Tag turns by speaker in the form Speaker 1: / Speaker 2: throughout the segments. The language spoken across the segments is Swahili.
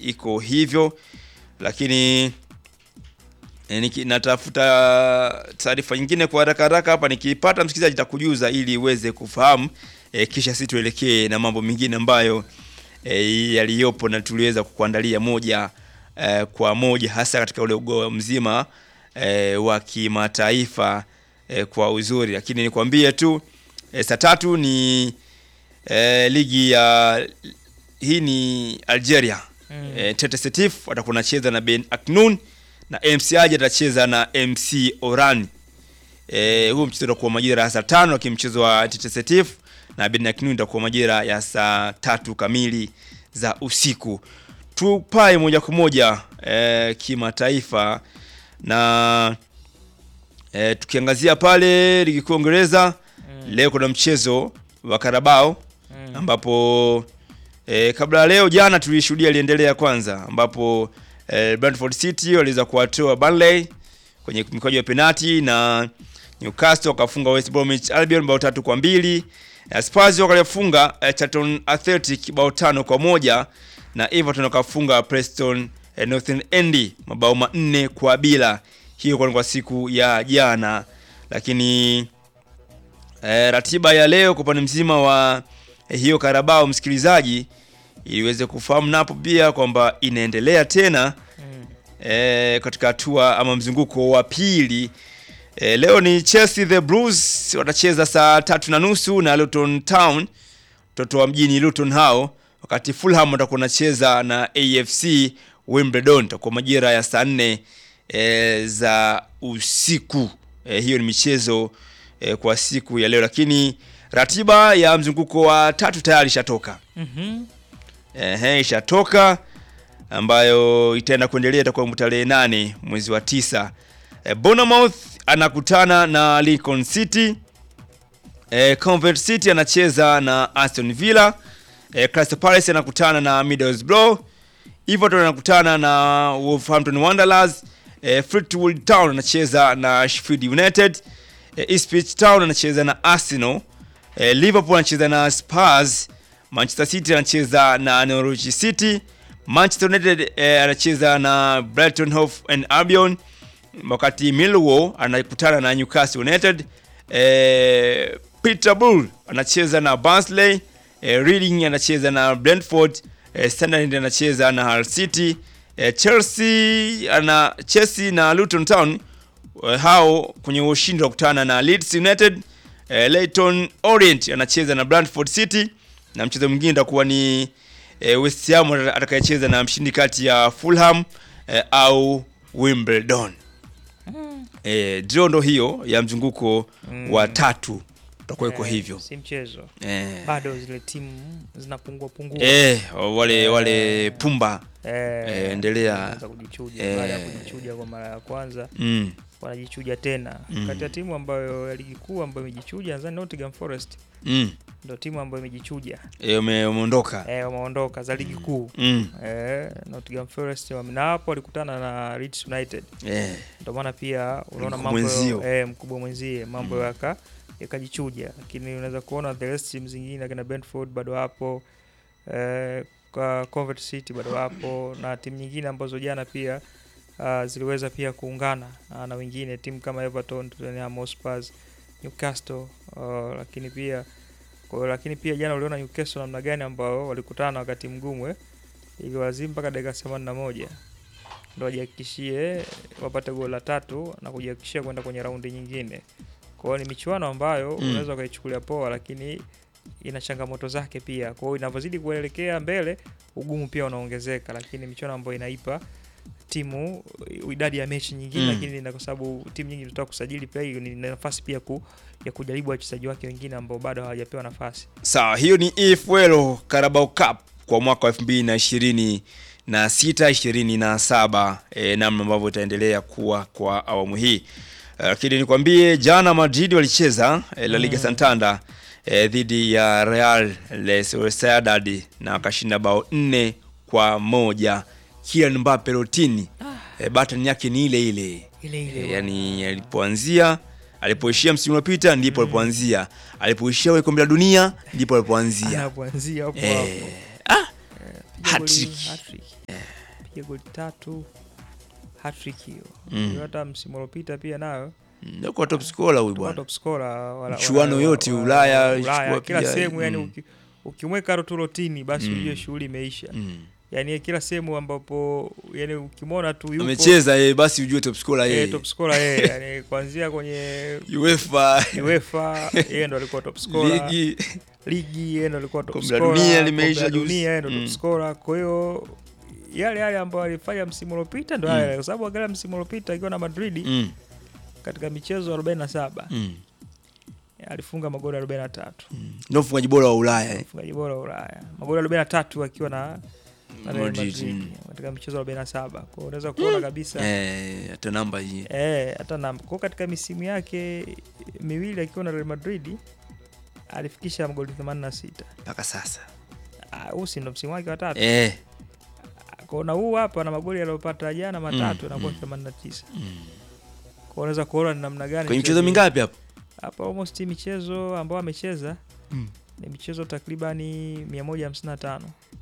Speaker 1: iko hivyo, lakini E, niki, natafuta taarifa nyingine kwa haraka haraka hapa, nikiipata msikilizaji takujuza ili uweze kufahamu e, kisha sisi tuelekee na mambo mengine ambayo e, yaliyopo na tuliweza kukuandalia moja e, kwa moja hasa katika ule ugo mzima e, wa kimataifa e, kwa uzuri, lakini nikwambie tu e, saa tatu ni e, ligi ya hii ni Algeria
Speaker 2: Mm.
Speaker 1: e, Tete Setif watakuwa nacheza na Ben Aknoun na MC Aje atacheza na MC Oran. Eh, huu mchezo utakuwa majira ya saa tano lakini mchezo wa Tete Setif na Ben Aknoun utakuwa majira ya saa tatu kamili za usiku. Tupae moja kwa moja eh, kimataifa na eh, tukiangazia pale ligi kuu ya Uingereza
Speaker 2: Mm.
Speaker 1: leo kuna mchezo wa Carabao
Speaker 2: Mm.
Speaker 1: ambapo e, kabla ya leo jana tulishuhudia aliendelea kwanza ambapo e, Brentford City waliweza kuwatoa Burnley kwenye mikwaju ya penati na Newcastle wakafunga West Bromwich Albion bao tatu kwa mbili na Spurs wakalifunga e, Charlton Athletic bao tano kwa moja na Everton wakafunga Preston e, Northern End mabao manne kwa bila. Hiyo kwa kwa siku ya jana, lakini e, ratiba ya leo kwa upande mzima wa eh, hiyo Karabao, msikilizaji, iliweze kufahamu napo pia kwamba inaendelea tena
Speaker 2: Mm.
Speaker 1: e, katika hatua ama mzunguko wa pili. E, leo ni Chelsea the Blues watacheza saa tatu na nusu na Luton Town, mtoto wa mjini Luton hao, wakati Fulham watakuwa wanacheza na AFC Wimbledon, itakuwa majira ya saa nne e, za usiku. E, hiyo ni michezo e, kwa siku ya leo, lakini ratiba ya mzunguko wa tatu tayari ishatoka.
Speaker 2: Mhm.
Speaker 1: Ehe, ishatoka ambayo itaenda kuendelea itakuwa tarehe nane mwezi wa tisa. E, Bournemouth anakutana na Lincoln City. E, Convert City anacheza na Aston Villa. E, Crystal Palace anakutana na Middlesbrough. Everton anakutana na Wolverhampton Wanderers. E, Fleetwood Town anacheza na Sheffield United. E, Ipswich Town anacheza na Arsenal. E, Liverpool anacheza na Spurs. Manchester City anacheza na Norwich City. Manchester United eh, anacheza na Brighton Hove and Albion, wakati Millwall anakutana na Newcastle United. Eh, Peterborough anacheza na Barnsley. Eh, Reading anacheza na Brentford. Eh, Sunderland anacheza na Hull City. Eh, Chelsea ana Chelsea na Luton Town eh, hao kwenye ushindi wa kutana na Leeds United. Eh, Leyton Orient anacheza na Brentford City na mchezo mwingine utakuwa ni eh, West Ham atakayecheza na mshindi kati ya Fulham eh, au Wimbledon. Eh, draw ndo hiyo ya mzunguko
Speaker 2: Mm.
Speaker 1: wa tatu utakuwa iko
Speaker 2: Eh,
Speaker 1: hivyo.
Speaker 2: Si mchezo.
Speaker 1: Eh,
Speaker 2: Bado zile timu zinapungua pungua.
Speaker 1: eh, wale
Speaker 2: Eh.
Speaker 1: wale pumba
Speaker 2: Eh,
Speaker 1: eh, endelea.
Speaker 2: wanaanza kujichuja
Speaker 1: Eh.
Speaker 2: baada ya kujichuja kwa mara ya kwanza
Speaker 1: mm,
Speaker 2: wanajichuja tena.
Speaker 1: Mm.
Speaker 2: Kati ya timu ambayo ya ligi kuu ambayo imejichuja nadhani Nottingham Forest
Speaker 1: mm,
Speaker 2: ndio timu ambayo imejichuja.
Speaker 1: eh, ume- umeondoka
Speaker 2: Eh, wameondoka za ligi kuu.
Speaker 1: mm,
Speaker 2: Eh, Nottingham Forest wame- na hapo walikutana na Leeds United.
Speaker 1: eh,
Speaker 2: Ndio maana pia unaona
Speaker 1: Mkubwa
Speaker 2: mambo
Speaker 1: mwenzio.
Speaker 2: eh, mkubwa mwenzie mambo yaka yakajichuja, lakini unaweza kuona the rest team zingine akina Brentford bado hapo eh, kwa Convert City bado hapo na timu nyingine ambazo jana pia uh, ziliweza pia kuungana uh, na wengine timu kama Everton, Tottenham Hotspur, Newcastle uh, lakini pia kwa, lakini pia jana uliona Newcastle namna gani ambao walikutana na wakati mgumu eh, iliwazimu mpaka dakika 81 ndo wajihakikishie wapate goli la tatu na kujihakikishia kwenda kwenye raundi nyingine. Kwa hiyo ni michuano ambayo
Speaker 1: Mm.
Speaker 2: unaweza ukaichukulia poa, lakini ina changamoto zake pia. Kwa hiyo inavyozidi kuelekea mbele, ugumu pia unaongezeka, lakini michuano ambayo inaipa timu idadi ya mechi nyingine
Speaker 1: Mm.
Speaker 2: lakini na kwa sababu timu nyingi zinataka kusajili pia, hiyo ni nafasi pia ku, ya kujaribu wachezaji wake wengine ambao bado hawajapewa nafasi.
Speaker 1: sawa. Hiyo ni EFL Carabao Cup kwa mwaka wa 2020 na sita ishirini na saba e, namna ambavyo itaendelea kuwa kwa awamu hii Eh, lakini nikwambie jana Madrid walicheza e, La Liga
Speaker 2: Mm.
Speaker 1: Santander e, dhidi ya Real Sociedad na wakashinda bao nne kwa moja. Kylian Mbappe rotini e, button yake ni ile ile
Speaker 2: Ile ile
Speaker 1: e,
Speaker 2: bwana.
Speaker 1: yani alipoanzia alipoishia msimu uliopita ndipo alipoanzia, alipoishia kwenye kombe la dunia ndipo alipoanzia
Speaker 2: anapoanzia hapo
Speaker 1: Eh,
Speaker 2: hapo.
Speaker 1: ah,
Speaker 2: Piga goli
Speaker 1: hat-trick.
Speaker 2: hat-trick. amepiga goli tatu hat-trick hiyo.
Speaker 1: Mm.
Speaker 2: Hiyo Hata msimu uliopita pia nayo
Speaker 1: Ndio kwa top scorer huyu
Speaker 2: alikuwa
Speaker 1: bwana.
Speaker 2: top scorer wala-
Speaker 1: Michuano
Speaker 2: wala-
Speaker 1: yote
Speaker 2: wala-
Speaker 1: Ulaya,
Speaker 2: Ulaya
Speaker 1: alichukua
Speaker 2: kila
Speaker 1: pia,
Speaker 2: sehemu yani
Speaker 1: mm.
Speaker 2: uki, ukimweka Rotulotini basi
Speaker 1: Mm.
Speaker 2: ujue shughuli imeisha.
Speaker 1: Mm.
Speaker 2: Yani kila sehemu ambapo yani ukimwona tu yupo
Speaker 1: Amecheza yeye basi ujue top scorer
Speaker 2: eh,
Speaker 1: yeye.
Speaker 2: top scorer yeye yani kuanzia kwenye
Speaker 1: UEFA
Speaker 2: UEFA yeye ndo alikuwa top scorer
Speaker 1: ligi
Speaker 2: ligi yeye ndo alikuwa top
Speaker 1: Kombe la
Speaker 2: scorer,
Speaker 1: dunia limeisha
Speaker 2: kombe la
Speaker 1: juzi.
Speaker 2: dunia yeye ndo
Speaker 1: Mm.
Speaker 2: top scorer. Kwa hiyo yale yale ambayo alifanya msimu uliopita ndo
Speaker 1: Mm.
Speaker 2: yale, kwa sababu angalia msimu uliopita akiwa na Madrid
Speaker 1: mm.
Speaker 2: katika michezo 47
Speaker 1: Mm.
Speaker 2: alifunga magoli 43,
Speaker 1: Mm. Ndio mfungaji bora wa Ulaya eh.
Speaker 2: mfungaji bora wa Ulaya, magoli 43 akiwa na na Real
Speaker 1: Madrid,
Speaker 2: Madrid
Speaker 1: mm.
Speaker 2: katika michezo 47. Kwa hiyo unaweza kuona kabisa
Speaker 1: Eh, hata namba hii.
Speaker 2: Eh, hata na kwa katika misimu yake miwili akiwa na Real Madrid alifikisha magoli 86.
Speaker 1: mpaka sasa.
Speaker 2: Ah, huu si ndo msimu wake wa tatu.
Speaker 1: Eh.
Speaker 2: Kona huu hapa na magoli aliyopata jana matatu
Speaker 1: Mm,
Speaker 2: anakuwa
Speaker 1: mm.
Speaker 2: 89.
Speaker 1: Mm.
Speaker 2: Kwa unaweza kuona ni namna gani
Speaker 1: Kwenye michezo
Speaker 2: mchezaji-
Speaker 1: mingapi hapo?
Speaker 2: Hapa almost michezo ambao amecheza
Speaker 1: Mm.
Speaker 2: ni michezo takribani 155.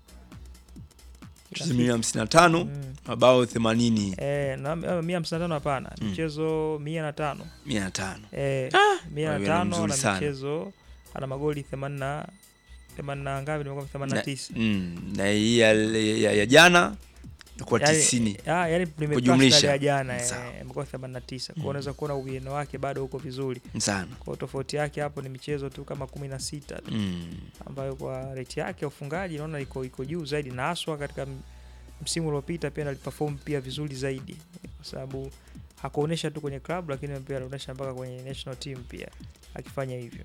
Speaker 1: Michezo milioni hamsini na tano
Speaker 2: Mm.
Speaker 1: mabao themanini
Speaker 2: Eh, na 155 hapana.
Speaker 1: Mm.
Speaker 2: Michezo 105.
Speaker 1: mia na tano
Speaker 2: Eh, mia
Speaker 1: wewe
Speaker 2: na
Speaker 1: ni
Speaker 2: tano
Speaker 1: mzuri
Speaker 2: na
Speaker 1: sana.
Speaker 2: michezo ana magoli 80 80 na ngapi? Nimekuwa 89.
Speaker 1: Mm, na hii ya, ya, ya jana ilikuwa
Speaker 2: Yaani-
Speaker 1: tisini
Speaker 2: Ah, yani
Speaker 1: Kujumlisha.
Speaker 2: ya jana eh,
Speaker 1: Sawa.
Speaker 2: imekuwa 89. Kwa
Speaker 1: Mm.
Speaker 2: unaweza kuona uwiano wake bado uko vizuri.
Speaker 1: sana
Speaker 2: Kwa tofauti yake hapo ni michezo tu kama 16 tu
Speaker 1: mm.
Speaker 2: ambayo kwa rate yake ya ufungaji naona iko iko juu zaidi na haswa katika m- msimu uliopita pia aliperform pia vizuri zaidi kwa sababu hakuonesha tu kwenye club lakini pia alionyesha mpaka kwenye national team pia akifanya hivyo.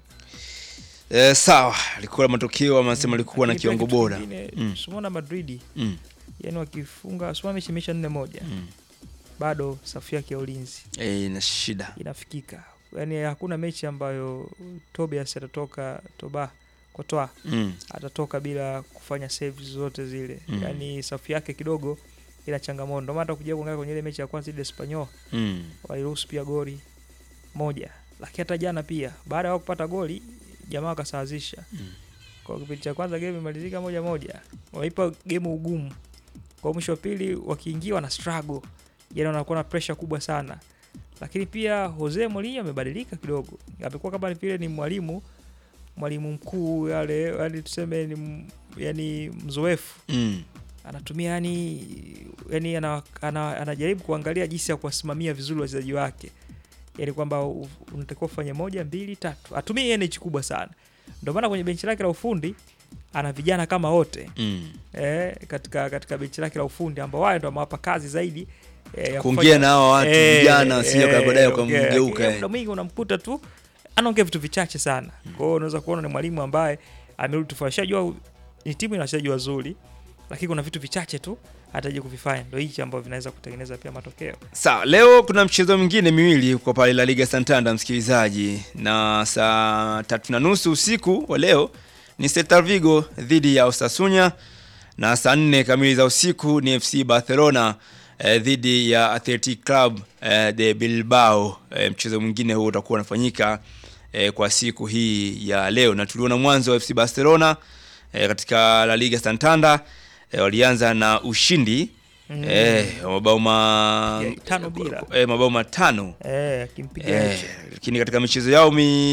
Speaker 1: Eh, sawa alikuwa na matokeo ama nasema
Speaker 2: Mm,
Speaker 1: alikuwa na
Speaker 2: lakini pia
Speaker 1: kiwango
Speaker 2: kitu
Speaker 1: bora
Speaker 2: kingine,
Speaker 1: Mm.
Speaker 2: Simona Madrid
Speaker 1: mm.
Speaker 2: yani wakifunga Simona mechi imeisha nne moja
Speaker 1: mm.
Speaker 2: bado safu yake ya ulinzi
Speaker 1: Eh, na shida
Speaker 2: inafikika. Yani hakuna mechi ambayo Tobias atatoka toba kotoa
Speaker 1: mm.
Speaker 2: atatoka bila kufanya saves zote zile
Speaker 1: Mm.
Speaker 2: yani safu yake kidogo ina changamoto. Ndio maana hata kuja kuangalia kwenye ile mechi ya kwanza ile Espanyol
Speaker 1: Mm.
Speaker 2: waliruhusu pia goli moja, lakini hata jana pia baada ya kupata goli jamaa wakasawazisha.
Speaker 1: Mm.
Speaker 2: Kwa kipindi cha kwanza game imalizika moja moja, waipa game ugumu. Kwa mwisho wa pili wakiingia wana struggle, yani wanakuwa na pressure kubwa sana. Lakini pia Jose Mourinho amebadilika kidogo, amekuwa kama vile ni mwalimu mwalimu mkuu yale, yani tuseme ni m- yani mzoefu
Speaker 1: Mm.
Speaker 2: anatumia yani, yani ana, ana, anajaribu kuangalia jinsi ya kuwasimamia vizuri wachezaji wake, yani kwamba u- unatakiwa ufanye moja mbili tatu, atumie energy kubwa sana. Ndio maana kwenye benchi lake la ufundi ana vijana kama wote
Speaker 1: Mm.
Speaker 2: eh, katika katika benchi lake la ufundi ambao wao ndio amewapa kazi zaidi eh, ya
Speaker 1: kuongea
Speaker 2: kufanya-
Speaker 1: na hawa watu
Speaker 2: Eh,
Speaker 1: vijana sio
Speaker 2: eh,
Speaker 1: baadaye
Speaker 2: ongea.
Speaker 1: ukamgeuka
Speaker 2: Lakini
Speaker 1: eh.
Speaker 2: muda mwingi unamkuta tu anaongea vitu vichache sana. Kwa hiyo unaweza kuona ni mwalimu ambaye amerudi tofauti. Shajua ni timu ina wachezaji wazuri, lakini kuna vitu vichache tu hataje kuvifanya, ndio hichi ambavyo vinaweza kutengeneza pia matokeo.
Speaker 1: Sawa, leo kuna mchezo mwingine miwili kwa pale La Liga Santander, msikilizaji, na saa tatu na nusu usiku wa leo ni Celta Vigo dhidi ya Osasuna na saa nne kamili za usiku ni FC Barcelona eh, dhidi ya Athletic Club eh, de Bilbao. Eh, mchezo mwingine huo utakuwa unafanyika eh, kwa siku hii ya leo, na tuliona mwanzo wa FC Barcelona eh, katika La Liga Santander eh, walianza na ushindi
Speaker 2: Mm.
Speaker 1: eh, mabao ma
Speaker 2: Ya, tano bila.
Speaker 1: eh, mabao matano
Speaker 2: Eh, akimpiga
Speaker 1: eh,
Speaker 2: nje.
Speaker 1: lakini katika michezo yao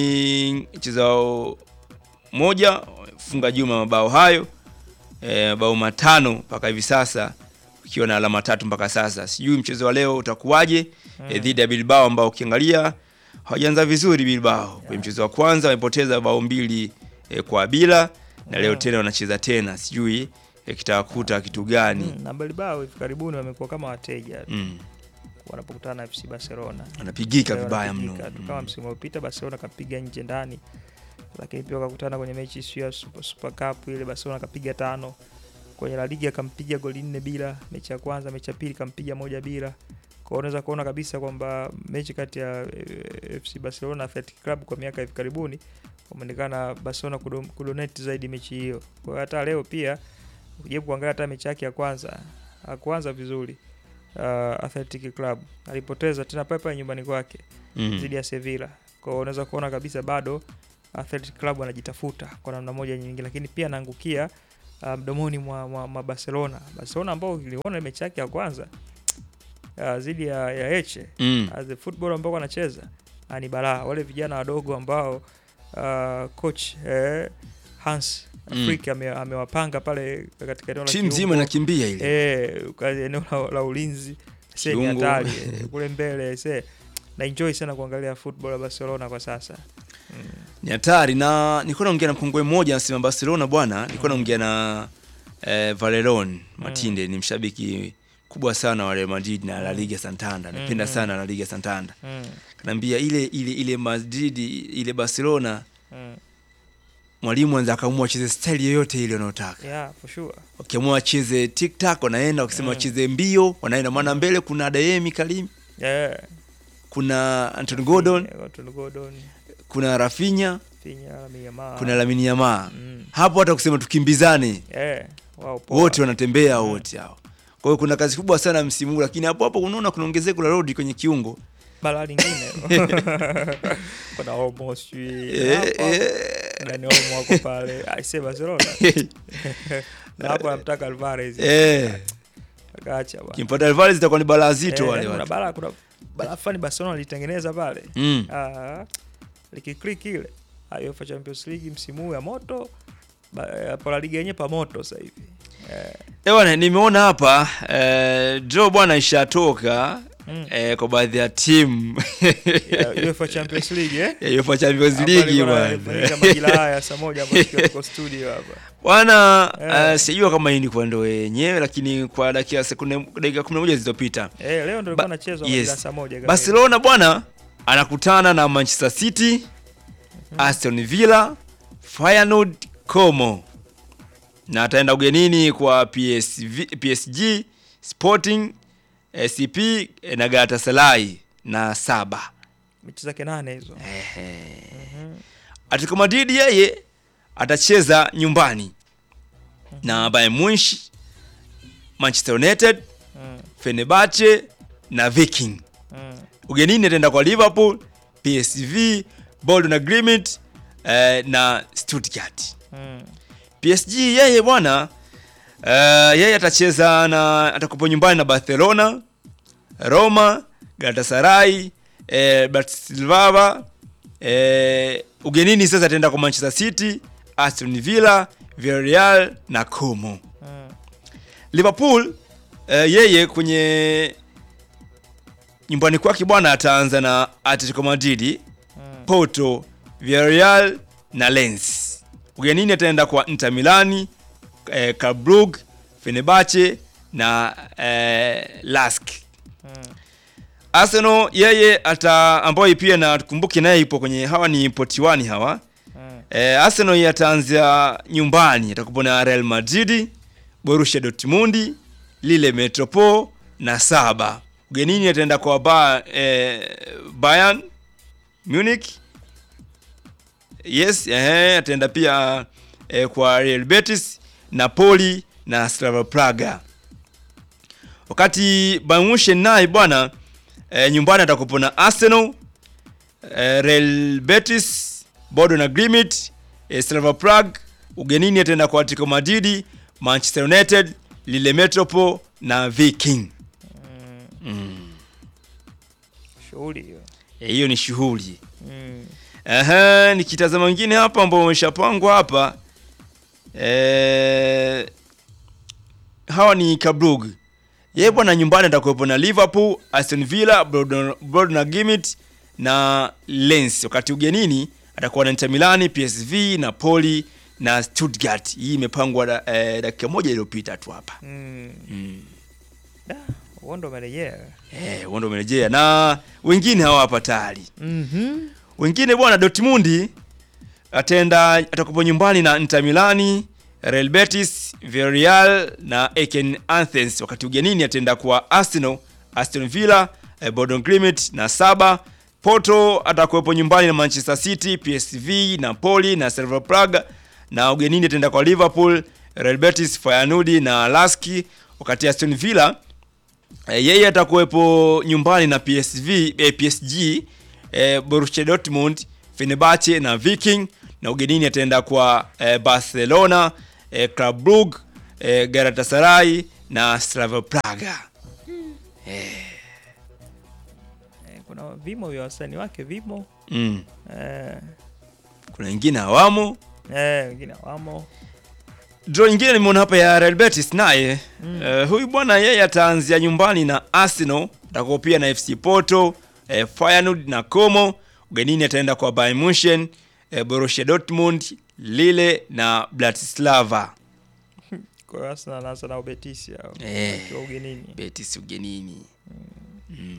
Speaker 1: mi michezo yao moja funga juma mabao hayo eh, mabao matano mpaka hivi sasa ukiwa na alama tatu mpaka sasa. Sijui mchezo wa leo utakuwaje eh, dhidi ya Bilbao ambao ukiangalia hawajaanza vizuri Bilbao. Kwenye mchezo wa kwanza wamepoteza bao mbili eh, kwa bila na leo
Speaker 2: Mm.
Speaker 1: tena wanacheza tena, sijui eh, kitawakuta kitu gani
Speaker 2: Mm, na Bilbao hivi karibuni wamekuwa kama wateja
Speaker 1: mm.
Speaker 2: wanapokutana na FC Barcelona.
Speaker 1: Wanapigika
Speaker 2: Leo
Speaker 1: vibaya mno
Speaker 2: wanapigika tu kama msimu uliopita Barcelona kapiga nje ndani, lakini pia wakakutana kwenye mechi sio ya Super, Super Cup ile Barcelona kapiga tano kwenye La Liga kampiga goli nne bila mechi ya kwanza, mechi ya pili kampiga moja bila. Kwa hiyo unaweza kuona kabisa kwamba mechi kati ya eh, FC Barcelona na Athletic Club kwa miaka hivi karibuni wameonekana Barcelona kudo- kudonate zaidi mechi hiyo. Kwa hiyo hata leo pia ukijaribu kuangalia hata mechi yake ya kwanza hakuanza vizuri. Uh, Athletic Club alipoteza tena pale pale nyumbani kwake
Speaker 1: mm.
Speaker 2: dhidi ya Sevilla. Kwa hiyo unaweza kuona kabisa bado Athletic Club anajitafuta kwa namna moja nyingine, lakini pia anaangukia uh, mdomoni mwa, mwa, mwa Barcelona. Barcelona ambao iliona mechi yake ya kwanza uh, dhidi ya, ya Eche
Speaker 1: Mm.
Speaker 2: uh, the football ambao wanacheza uh, ni balaa. Wale vijana wadogo ambao uh, coach eh, Hans
Speaker 1: Mm.
Speaker 2: Flick ame- amewapanga pale katika eneo la
Speaker 1: Timu nzima
Speaker 2: kiungo.
Speaker 1: inakimbia ile.
Speaker 2: Eh, kwa eneo la, la ulinzi se ni
Speaker 1: Kiungo.
Speaker 2: hatari eh, kule mbele se na enjoy sana kuangalia football ya Barcelona kwa sasa mm.
Speaker 1: Ni hatari na nilikuwa naongea na mkongwe mmoja anasema Barcelona bwana, nilikuwa naongea na eh, Valeron Matinde ni mshabiki kubwa sana wa Real Madrid na La Liga Santander. Napenda
Speaker 2: Mm.
Speaker 1: sana La Liga Santander.
Speaker 2: Mm.
Speaker 1: Kanaambia ile ile ile Madrid ile Barcelona
Speaker 2: Mm.
Speaker 1: mwalimu anza akaamua acheze style yoyote ile unayotaka.
Speaker 2: yeah for sure
Speaker 1: Wakiamua wacheze TikTok wanaenda, wakisema
Speaker 2: Mm.
Speaker 1: wacheze mbio wanaenda, maana mbele kuna Adeyemi Karim,
Speaker 2: yeah
Speaker 1: kuna Anthony Gordon,
Speaker 2: Yeah, Anthony Gordon
Speaker 1: kuna Rafinha,
Speaker 2: Finya Lamine Yamal
Speaker 1: kuna Lamine Yamal.
Speaker 2: mm.
Speaker 1: Hapo hata kusema tukimbizane
Speaker 2: yeah wow poa.
Speaker 1: wote wanatembea wote hao. Kwa hiyo kuna kazi kubwa sana msimu huu, lakini hapo hapo unaona kuna ongezeko la Rodri kwenye kiungo
Speaker 2: balaa lingine kuna almost sijui
Speaker 1: Eh,
Speaker 2: hapa
Speaker 1: eh.
Speaker 2: na ni Olmo wako pale aise Barcelona na hapo anamtaka Alvarez
Speaker 1: Eh,
Speaker 2: akaacha bwana
Speaker 1: kimpata Alvarez itakuwa ni balaa zito
Speaker 2: Eh,
Speaker 1: wale
Speaker 2: kuna
Speaker 1: watu.
Speaker 2: balaa kuna balaa fulani Barcelona alitengeneza pale
Speaker 1: Mm.
Speaker 2: Ah, likiklik ile Ah, UEFA Champions League msimu huu ya moto ba- eh, hapo la liga yenyewe pa moto sasa hivi Eh,
Speaker 1: Eh, bwana nimeona hapa eh, draw bwana ishatoka
Speaker 2: mm.
Speaker 1: eh, kwa baadhi ya timu
Speaker 2: ya UEFA Champions League eh
Speaker 1: ya UEFA Champions
Speaker 2: Hapa
Speaker 1: League
Speaker 2: ilikuwa
Speaker 1: bwana.
Speaker 2: inafanyika majira haya saa moja ambapo tukiwa tuko studio hapa
Speaker 1: Bwana
Speaker 2: Eh.
Speaker 1: eh, sijua kama hii ni kwa ndo yenyewe lakini kwa dakika sekunde dakika 11 zilizopita
Speaker 2: eh, leo ndio
Speaker 1: Ba-
Speaker 2: ilikuwa nachezwa
Speaker 1: yes.
Speaker 2: majira saa moja kamili.
Speaker 1: Barcelona bwana anakutana na Manchester City, Aston Villa, Feyenoord, Como na ataenda ugenini kwa PSV, PSG, Sporting, SCP na Galatasaray na saba.
Speaker 2: mechi zake nane hizo
Speaker 1: Ehe.
Speaker 2: Mhm.
Speaker 1: Atletico Madrid yeye atacheza nyumbani na Bayern Munich, Manchester United,
Speaker 2: Mm,
Speaker 1: Fenerbahce na Viking.
Speaker 2: mm.
Speaker 1: Ugenini ataenda kwa Liverpool, PSV, Bolton Agreement eh, na Stuttgart.
Speaker 2: Mm.
Speaker 1: PSG yeye bwana eh, yeye atacheza na atakupo nyumbani na Barcelona, Roma, Galatasaray, eh, Bratislava eh, ugenini sasa ataenda kwa Manchester City, Aston Villa, Villarreal na Como.
Speaker 2: Mm.
Speaker 1: Liverpool eh, yeye kwenye nyumbani kwake bwana ataanza na Atletico Madrid,
Speaker 2: Mm.
Speaker 1: Porto, Villarreal na Lens. Ugenini ataenda kwa Inter Milani, eh, Club Brugge, Fenerbahce na eh, Lask.
Speaker 2: Mm.
Speaker 1: Arsenal yeye ata ambayo pia na tukumbuke naye ipo kwenye hawa ni poti 1 hawa.
Speaker 2: Mm.
Speaker 1: Eh, Arsenal yeye ataanzia nyumbani atakuwa na Real Madrid, Borussia Dortmund, Lille Metropole na saba. Ugenini ataenda kwa ba, eh, Bayern Munich. Yes, eh, ataenda pia eh, kwa Real Betis, Napoli na Slavia Praga. Wakati Bayern Munich naye bwana eh, nyumbani atakuwa na Arsenal, eh, Real Betis, Bodo na Grimit, eh, Slavia Prague, ugenini ataenda kwa Atletico Madrid, Manchester United, Lille Metropole na Viking.
Speaker 2: Mm.
Speaker 1: Mm.
Speaker 2: shughuli hiyo
Speaker 1: Eh, Hiyo ni shughuli.
Speaker 2: Mm.
Speaker 1: Ehe, nikitazama wengine hapa ambao wameshapangwa hapa eh, hawa ni Kabrug. Yeye bwana nyumbani atakuwepo na Liverpool, Aston Villa, Bolton Gimit na Lens. Wakati ugenini atakuwa na Inter Milan, PSV, Napoli na Stuttgart. Hii imepangwa da- eh, dakika moja iliyopita tu hapa.
Speaker 2: Mm.
Speaker 1: Mm.
Speaker 2: Da, uondo umerejea
Speaker 1: Eh, wao ndio wamerejea na wengine hawa hapa tayari.
Speaker 2: Mhm.
Speaker 1: Wengine bwana Dortmund ataenda atakupo nyumbani na Inter Milani, Real Betis, Villarreal na Eken Athens. Wakati ugenini ataenda kwa Arsenal, Aston Villa, eh, Bodo Glimt na saba. Porto atakuwepo nyumbani na Manchester City, PSV, Napoli na Slavia Praga na ugenini ataenda kwa Liverpool, Real Betis, Feyenoord na Laski. Wakati Aston Villa Eh, yeye atakuwepo nyumbani na PSV, eh, PSG, eh, Borussia Dortmund, Fenerbahce na Viking na ugenini ataenda kwa eh, Barcelona, eh, Club Brugge, eh, Galatasaray na Slavia Praga.
Speaker 2: Eh, kuna vimo vya wasanii wake vimo
Speaker 1: Mm.
Speaker 2: eh,
Speaker 1: Kuna wengine hawamo.
Speaker 2: eh, wengine wamo
Speaker 1: Draw nyingine nimeona hapa ya Real Betis naye
Speaker 2: Mm.
Speaker 1: eh, huyu bwana yeye ataanzia nyumbani na Arsenal, atakuwa pia na FC Porto, eh, Feyenoord na Como. Ugenini ataenda kwa Bayern Munchen, eh, Borussia Dortmund, Lille na Bratislava.
Speaker 2: kwa hiyo Arsenal anaanza nao Betis hao
Speaker 1: Eh.
Speaker 2: wakiwa ugenini
Speaker 1: Betis ugenini. Mm.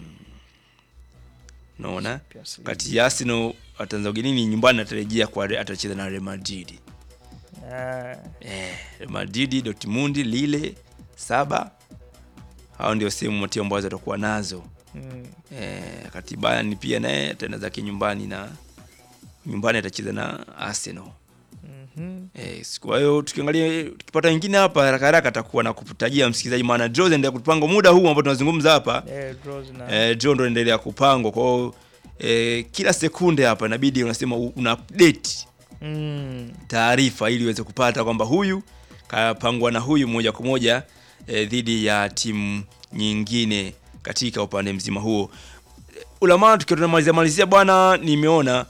Speaker 1: Naona
Speaker 2: Champions League.
Speaker 1: kati ya Arsenal ataanza ugenini, nyumbani atarejea kwa atacheza na Real Madrid.
Speaker 2: Eh,
Speaker 1: Eh, Real Madrid, Dortmund, Lille, saba. Hao ndio sehemu matio ambazo atakuwa nazo.
Speaker 2: mm,
Speaker 1: Eh, kati Bayern pia naye ataenda zake nyumbani na nyumbani atacheza na Arsenal.
Speaker 2: mhm.
Speaker 1: Eh, kwa hiyo tukiangalia tukipata wengine hapa haraka haraka atakuwa na kutajia msikilizaji, maana draw zinaendelea kupangwa muda huu ambao tunazungumza hapa.
Speaker 2: Eh, draws na
Speaker 1: Eh, draw ndo endelea kupangwa. Kwa hiyo eh, kila sekunde hapa inabidi unasema u- una update
Speaker 2: mm,
Speaker 1: taarifa ili uweze kupata kwamba huyu kapangwa na huyu moja kwa moja eh, dhidi ya timu nyingine katika upande mzima huo. Eh, Ulamaa tukiwa tunamalizia malizia bwana, nimeona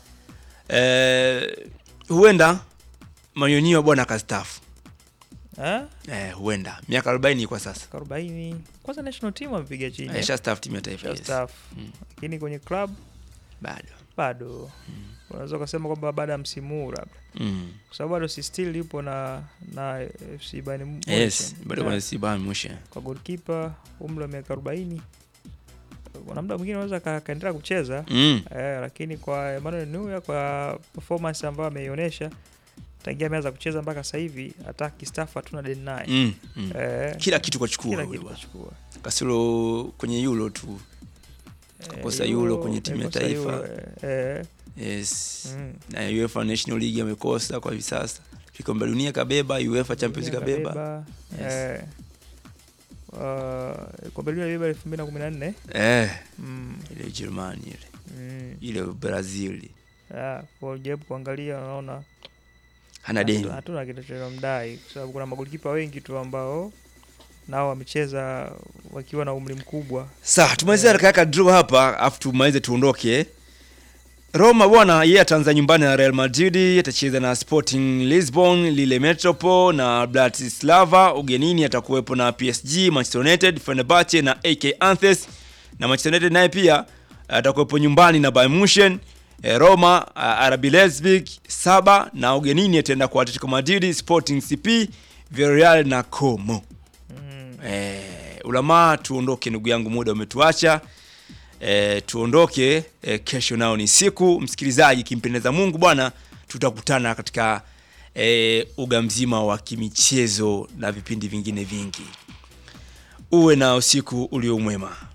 Speaker 1: eh, huenda Mayonio bwana akastaafu.
Speaker 2: eh,
Speaker 1: Eh, huenda miaka 40 kwa sasa.
Speaker 2: 40 kwanza national team amepiga chini eh,
Speaker 1: Aisha staff timu ya taifa.
Speaker 2: first
Speaker 1: Yes.
Speaker 2: half.
Speaker 1: Mm.
Speaker 2: lakini kwenye club
Speaker 1: Bado.
Speaker 2: bado unaweza ukasema kwamba baada ya msimu huu labda
Speaker 1: Mm.
Speaker 2: kwa sababu bado si still yupo na na FC Bayern Munich.
Speaker 1: Yes, bado
Speaker 2: Yeah.
Speaker 1: kuna Siban Mushe.
Speaker 2: kwa goalkeeper umri wa miaka 40 kuna muda mwingine unaweza ka- akaendelea kucheza
Speaker 1: Mm.
Speaker 2: eh, lakini kwa Emmanuel Neuer kwa performance ambayo ameionyesha tangia ameanza kucheza mpaka sasa hivi hata kistafu hatuna deni naye
Speaker 1: Mm. Mm.
Speaker 2: eh,
Speaker 1: Kila kitu kwa chukua
Speaker 2: kila
Speaker 1: huyu
Speaker 2: kitu
Speaker 1: bwana.
Speaker 2: kachukua
Speaker 1: Kasoro kwenye Euro tu. Kakosa Euro kwenye timu ya
Speaker 2: kakosa
Speaker 1: taifa.
Speaker 2: Euro, eh,
Speaker 1: Yes.
Speaker 2: mm.
Speaker 1: Na UEFA National League amekosa kwa hivi sasa. Kombe la dunia kabeba, UEFA Champions League kabeba.
Speaker 2: Kabeba,
Speaker 1: Yes.
Speaker 2: eh, uh, kombe la dunia libeba elfu mbili na kumi na nne
Speaker 1: Eh,
Speaker 2: mm,
Speaker 1: ile Germany ile.
Speaker 2: mm.
Speaker 1: Ile Brazil.
Speaker 2: Yeah, kwa jaribu kuangalia unaona
Speaker 1: Hana deni.
Speaker 2: hatu- hatuna kitu cha mdai kwa sababu kuna magolikipa wengi tu ambao nao wamecheza wakiwa na umri mkubwa
Speaker 1: Sawa, tumalizie haraka haraka draw hapa afu tumalize tuondoke. Roma bwana, yeye ataanza nyumbani na Real Madrid, atacheza na Sporting Lisbon, Lille Metropole na Bratislava. Ugenini atakuwepo na PSG, Manchester United, Fenerbahce na AK Athens. Na Manchester United naye pia atakuwepo nyumbani na Bayern Munchen. Eh, Roma, uh, RB Leipzig saba na ugenini ataenda kwa Atletico Madrid, Sporting CP, Villarreal na Como.
Speaker 2: mm.
Speaker 1: Eh, ulamaa tuondoke ndugu yangu, muda umetuacha. Eh, tuondoke eh, kesho nao ni siku msikilizaji, kimpendeza Mungu bwana, tutakutana katika eh, uga mzima wa kimichezo na vipindi vingine vingi. Uwe na usiku ulio mwema.